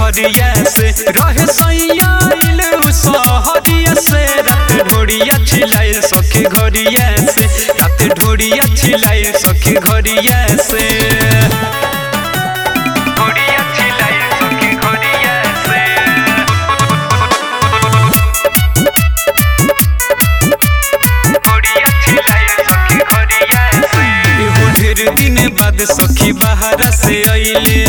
घरिया से रहे सैया इले सहरिया से रात ढोड़िया छिलाइल सखी घरिया से रात ढोड़िया छिलाइल सखी घरिया से घरिया छिलाइल सखी घरिया से घरिया छिलाइल सखी घरिया से एहो ढेर दिन बाद सखी बाहर से अइले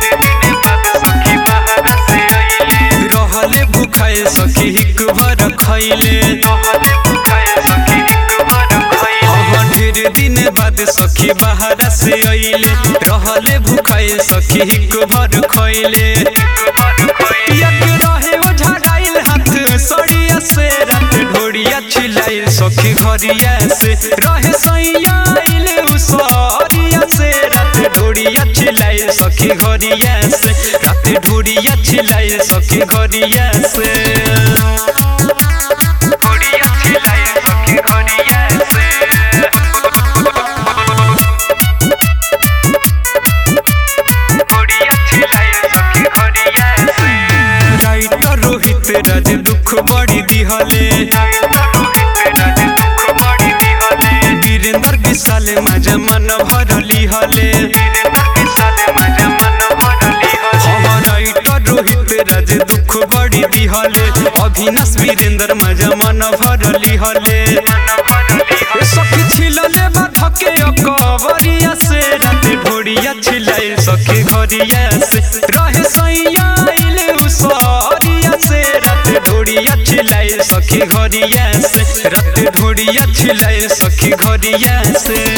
रहले भूखाए सखी हिक भर खैले हाँ ढेर दिन बाद सखी बाहर से अइले रहले भूखाए सखी हिक भर खैले यक रहे ओझराइल हाथ सड़िया से रात ढोड़िया छिलाइल सखी घरिया से रहे सैया अइले उसरिया से रात ढोड़िया छिलाइल सखी घरिया से रात ढोड़िया छिलाइल सखी घरिया से ढोड़िया छिलाइल सखी घरिया से राइटर रोहित राज दुख बड़ी दिहले वीरेंद्र विशाल मजा मन भरली हले हाँ राइटर रोहित राज दुख बड़ी दिहले अभिनाश वीरेंद्र मजा मन भरली हले सखी छिलले बाधके अकबरिया से रात ढोड़िया छिलाइल सखी घरिया से रहे सैया अइले उसरिया से रात ढोड़िया छिलाइल सखी घरिया से रात ढोड़िया छिलाइल सखी घरिया से